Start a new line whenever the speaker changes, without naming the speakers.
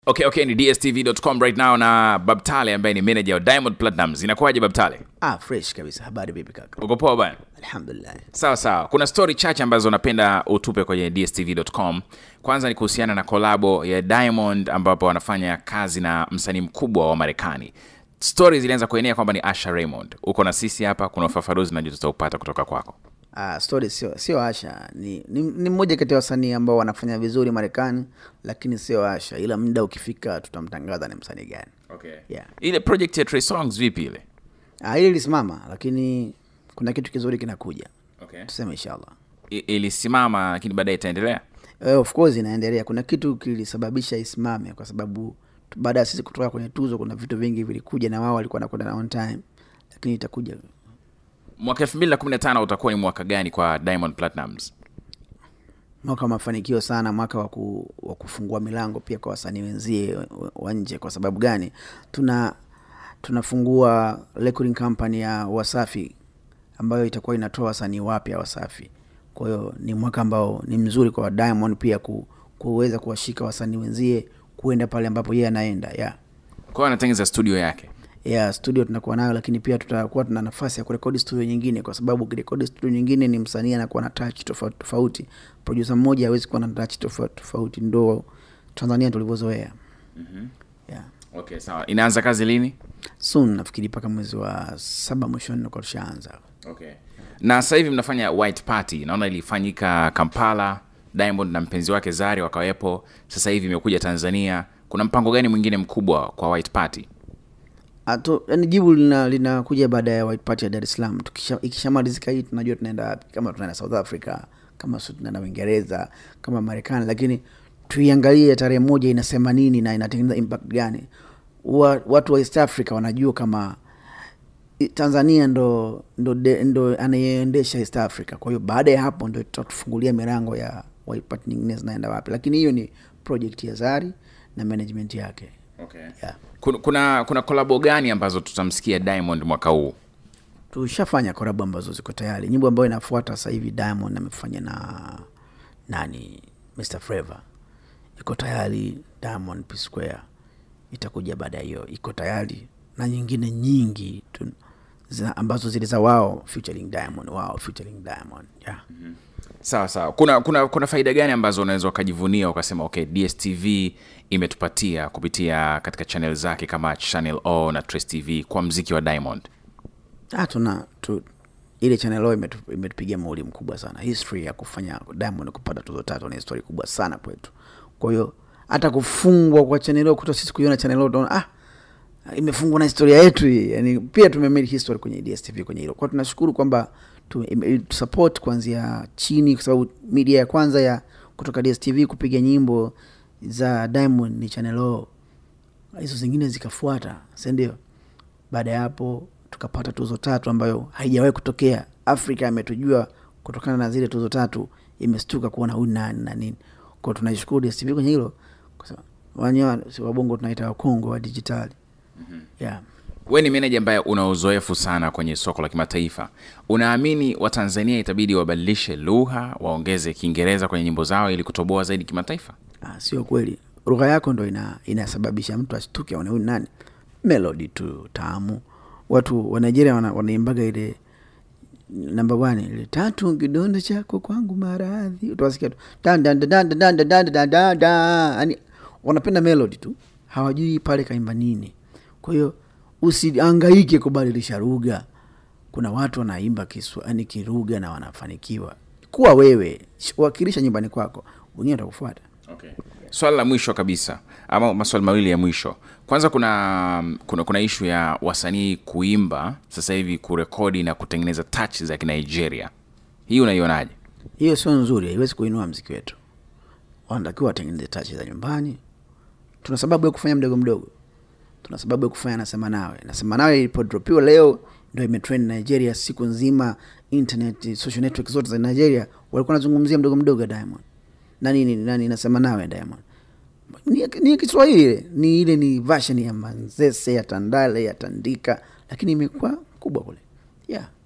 okay okay ni dstv.com right now na babtale ambaye ni manager wa diamond platinums inakuwaje babtale
Ah, fresh kabisa. Habari vipi kaka?
uko poa bwana
Alhamdulillah.
sawa sawa kuna story chache ambazo napenda utupe kwenye dstv.com kwanza ni kuhusiana na kolabo ya diamond ambapo wanafanya kazi na msanii mkubwa wa marekani stori zilianza kuenea kwamba ni asha raymond uko na sisi hapa kuna ufafanuzi najua tutaupata kutoka kwako
Ah, story sio sio Asha. Ni, ni, ni mmoja kati ya wasanii ambao wanafanya vizuri Marekani, lakini sio Asha, ila muda ukifika tutamtangaza ni msanii gani.
okay.
Yeah.
ile project ya Trey songs vipi ile
Ah, ile ilisimama, lakini kuna kitu kizuri kinakuja,
okay.
tuseme inshallah.
I- ilisimama lakini baadaye itaendelea
Eh, of course inaendelea. Kuna kitu kilisababisha isimame, kwa sababu tu- baada ya sisi kutoka kwenye tuzo, kuna vitu vingi vilikuja na wao walikuwa wanakwenda na on time, lakini itakuja
mwaka 2015 utakuwa ni mwaka gani kwa diamond platinums
mwaka wa mafanikio sana, mwaka wa ku- wa kufungua milango pia kwa wasanii wenzie wa- wa nje. Kwa sababu gani? Tuna tunafungua recording company ya Wasafi ambayo itakuwa inatoa wasanii wapya Wasafi. Kwa hiyo ni mwaka ambao ni mzuri kwa Diamond pia ku, kuweza kuwashika wasanii wenzie kuenda pale ambapo yeye anaenda yeah.
kwa hiyo anatengeneza studio yake
Yeah, studio tunakuwa nayo, lakini pia tutakuwa tuna nafasi ya kurekodi studio nyingine, kwa sababu ukirekodi studio nyingine ni msanii anakuwa na touch tofauti tofauti. Producer mmoja hawezi kuwa na touch tofauti tofauti, ndo Tanzania tulivyozoea. Yeah.
okay sawa inaanza kazi lini
Soon nafikiri mpaka mwezi wa saba mwishoni nakuwa tushaanza.
okay. na sasa hivi mnafanya white party naona ilifanyika kampala diamond na mpenzi wake zari wakawepo sasa hivi imekuja tanzania kuna mpango gani mwingine mkubwa kwa white party
Ato, yani jibu lina linakuja baada ya white party ya Dar es Salaam. Tukisha ikishamalizika hii tunajua tunaenda wapi, kama tunaenda South Africa, kama sio tunaenda Uingereza, kama Marekani, lakini tuiangalie tarehe moja inasema nini na inatengeneza impact gani. Wa, watu wa East Africa wanajua kama i- Tanzania ndo ndo, de- ndo anayeendesha East Africa. Kwa hiyo baada ya hapo ndo tutatufungulia milango ya white party nyingine zinaenda wapi, lakini hiyo ni project ya Zari na management yake
okay.
yeah.
kuna kuna, kuna kolabo gani ambazo tutamsikia diamond mwaka huu
tushafanya korabu ambazo ziko tayari nyimbo ambayo inafuata sasa hivi diamond amefanya na nani mr Flavour iko tayari diamond P square itakuja baada ya hiyo iko tayari na nyingine nyingi tu, za, ambazo zile za wao featuring diamond wao featuring diamond yeah.
sawa sawa kuna kuna kuna faida gani ambazo unaweza ukajivunia ukasema okay dstv imetupatia kupitia katika channel zake kama channel o na trace tv kwa mziki wa diamond
ah, tuna tu, ile channel yao imetu- imetupigia mauli mkubwa sana history ya kufanya diamond kupata tuzo tatu ni histori kubwa sana kwetu kwa hiyo hata kufungwa kwa channel yao kuta sisi kuiona channel yao tunaona ah imefungwa na historia yetu hii yani pia tumemake history kwenye dstv kwenye hilo kwa tunashukuru kwamba tu- ime- support kuanzia chini kwa sababu media ya kwanza ya kutoka dstv kupiga nyimbo za diamond ni channel O hizo zingine zikafuata sindio baada ya hapo tukapata tuzo tatu ambayo haijawahi kutokea afrika ametujua kutokana na zile tuzo tatu imestuka kuona huyu nani na nini kwao tunaishukuru dstv kwenye hilo kwa sababu wenyewe si wabongo tunaita wakongo wa dijitali yeah.
we ni meneja ambaye una uzoefu sana kwenye soko la kimataifa unaamini watanzania itabidi wabadilishe lugha waongeze kiingereza kwenye nyimbo zao ili kutoboa zaidi kimataifa
Ah, sio kweli lugha yako ndo ina, inasababisha mtu ashtuke aone huyu nani melodi tu tamu watu wa nigeria wana, wanaimbaga ile namba one ile tatu kidonda chako kwangu maradhi utawasikia tu dan dan dan dan dan dan dan dan dan dan yani wanapenda melody tu hawajui pale kaimba nini kwa hiyo usiangaike kubadilisha lugha kuna watu wanaimba kiswa yani kirugha na wanafanikiwa kuwa wewe sh- wakilisha nyumbani kwako wengine watakufuata
okay. swala la mwisho kabisa ama maswali mawili ya mwisho kwanza kuna kuna, kuna ishu ya wasanii kuimba sasa hivi kurekodi na kutengeneza touch za kinigeria hii unaionaje
hiyo sio nzuri haiwezi kuinua mziki wetu wanatakiwa watengeneze tachi za nyumbani tuna sababu ya kufanya mdogo mdogo tuna sababu ya kufanya nasema nawe nasema nawe ilipodropiwa leo ndo imetrend nigeria siku nzima internet social network zote za nigeria walikuwa nazungumzia mdogo mdogo ya diamond nani nini nani nasema nawe diamond ni, ni kiswahili ile ni ile ni version ya manzese ya tandale ya tandika lakini imekuwa kubwa kule yeah